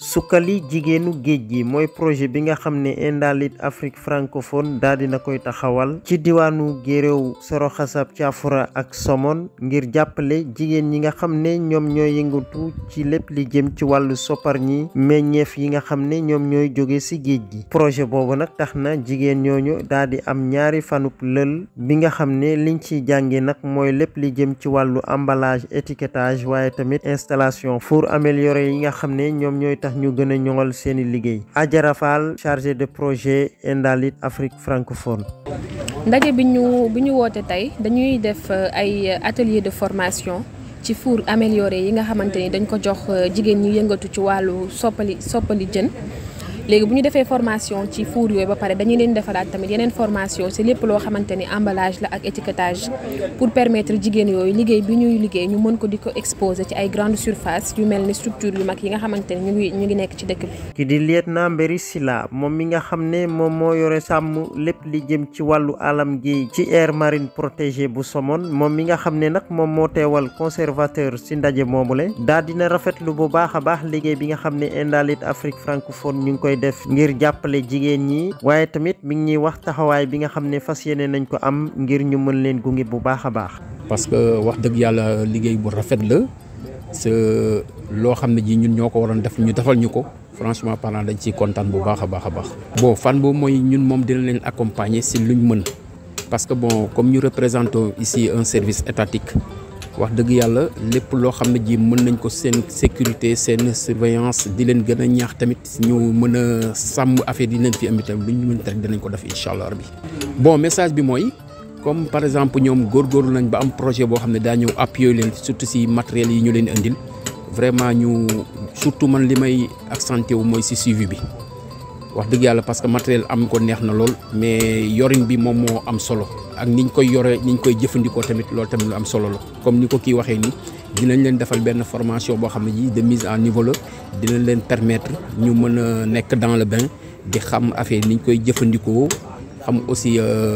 sukkali jigéenu géej gi mooy projet bi nga xam ne Indalit Afrique francophone daal dina koy taxawal ci diwaanu Guéréo Soro Xasab Caafura ak Somone ngir jàppale jigéen ñi nga xam ne ñoom ñooy yëngatu ci lépp li jëm ci wàllu soppar ñi meññeef yi nga xam ne ñoom ñooy jóge ci géej gi projet boobu nag tax na jigéen ñooñu daal di am ñaari fanub lël bi nga xam ne liñ ciy jànge nag mooy lépp li jëm ci wàllu emballage étiquetage waaye tamit installation four amélioré yi nga xam ne ñoom ñooy tax ñu gën a ñoŋal seeni liggéey Adjara Fall chargé de projet Indalit Afrique francophone ndaje bi ñu bi ñu woote tey dañuy def ay atelier de formation ci four amélioré yi nga xamante ni dañ ko jox jigéen ñi yëngatu ci wàllu soppali soppali jën léegi bu ñu defee formation ci four yooyu ba pare dañuy leen defalaat tamit yeneen formation ci lépp loo xamante ni emballage la ak étiquetage pour permettre jigéen yooyu liggéey bi ñuy liggéey ñu mën ko di ko exposer ci ay grande surface yu mel ni structure yu mag yi nga xamante ni ñu ngi ñu ngi nekk ci dëkk bi. ki di lieutenant Mbéri Sila moom mi nga xam ne moom moo yore sàmm lépp li jëm ci wàllu alam gi ci aire marine protégée bu Somone moom mi nga xam ne nag moom moo teewal conservateur ci ndaje moomule daal dina rafetlu bu baax a baax liggéey bi nga xam ne Indalit Afrique francophone ñu ngi koy def ngir jàppale jigéen ñi waaye tamit mi ngi ñuy wax taxawaay bi nga xam ne fas yéene nañ ko am ngir ñu mën leen gunge bu baax a baax. parce que wax dëgg yàlla liggéey bu rafet la c'est loo xam ne ji ñun ñoo ko waroon def ñu defal ñu ko franchement parlant dañ ciy kontaan bu baax a baax a baax. bon fan boobu mooy ñun moom dina leen accompagner si luñ mën parce que bon comme ñu représentons ici un service étatique. wax dëgg yàlla lépp loo xam ne ji mën nañ ko seen sécurité seen surveillance di leen gën a ñaax tamit ñu mën a sàmm affaire yi leen fi am itam lu ñu mën rek dinañ ko def incha allah bi bon message bi mooy comme par exemple ñoom góorgóorlu nañ ba am projet boo xam ne daa ñëw appuyer leen surtout si matériels yi ñu leen indil vraiment ñu surtout man li may accenté wu mooy si suivi bi wax dëgg yàlla parce que matériel am ko neex na lool mais yorin bi moom moo am solo ak niñ koy yore niñ koy jëfandikoo tamit loolu tamit lu am solo la comme ni ko kii waxee ni dinañ leen defal benn formation boo xam ne ji de mise en niveau la dinañ leen permettre ñu mën a nekk dans le bain di xam affaire niñ koy jëfandikoo xam aussi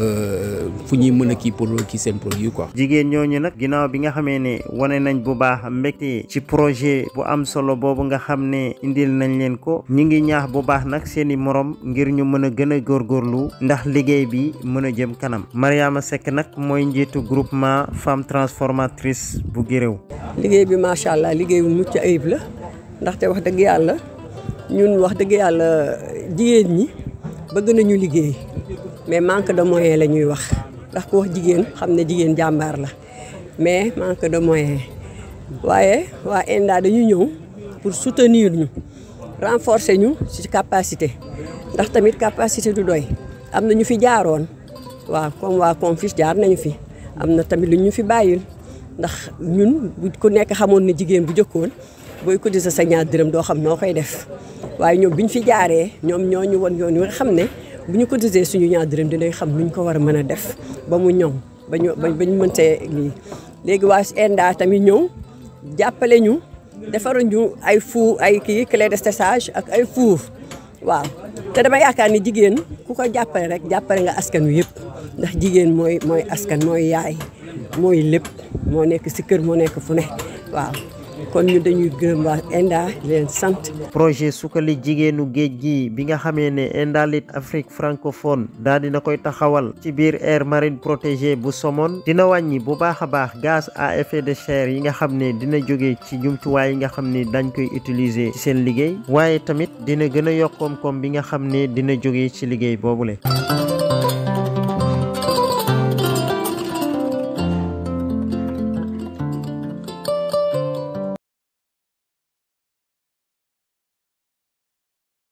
fu ñuy mën a kii pour kii seen produit quoi. jigéen ñooñu nag ginnaaw bi nga xamee ne wane nañ bu baax mbégte ci projet bu am solo boobu nga xam ne indil nañ leen ko ñu ngi ñaax bu baax nag seeni morom ngir ñu mën a gën a góorgóorlu ndax liggéey bi mën a jëm kanam Mariama Seck nag mooy njiitu groupement femme transformatrice bu Guéréo. liggéey bi macha allah liggéey bu mucc ayib la ndaxte wax dëgg yàlla ñun wax dëgg yàlla jigéen ñi bëgg nañu liggéey. mais manque de moyen la ñuy wax ndax ku wax jigéen xam ne jigéen jàmbaar la mais manque de moyen waaye waa ENDA dañu ñëw pour soutenir ñu renforcer ñu ci capacité ndax tamit capacité du doy am na ñu fi jaaroon waaw comme waa Confis jaar nañu fi am na tamit lu ñu fi bàyyil ndax ñun bu ku nekk xamoon ne jigéen bu jëkkoon booy cotiser sa ñaar dërëm doo xam noo koy def waaye ñoom bi ñu fi jaaree ñoom ñoo ñu won yoon wi nga xam ne bu ñu cotisé suñu ñaar dërëm dinañ xam nuñ ko war a mën a def ba mu ñoŋ ba ñu ba ñu mëntee lii léegi waa ENDA tamit ñëw jàppale ñu defaral ñu ay four ay kii clé de séchage ak ay four waaw te dama yaakaar ni jigéen ku ko jàppale rek jàppale nga askan wi yëpp ndax jigéen mooy mooy askan mooy yaay mooy lépp moo nekk si kër moo nekk fu ne waaw kon ñu dañuy gërëm waa ENDA leen sant. projet sukkali jigéenu géej gi bi nga xamee ne Indalit Afrique francophone daal dina koy taxawal ci biir aire marine protégée bu Somone dina wàññi bu baax a baax gaz à effet de serre yi nga xam ne dina jóge ci jumtuwaay yi nga xam ne dañ koy utiliser ci seen liggéey waaye tamit dina gën a yokk koom-koom bi nga xam ne dina jóge ci liggéey boobule.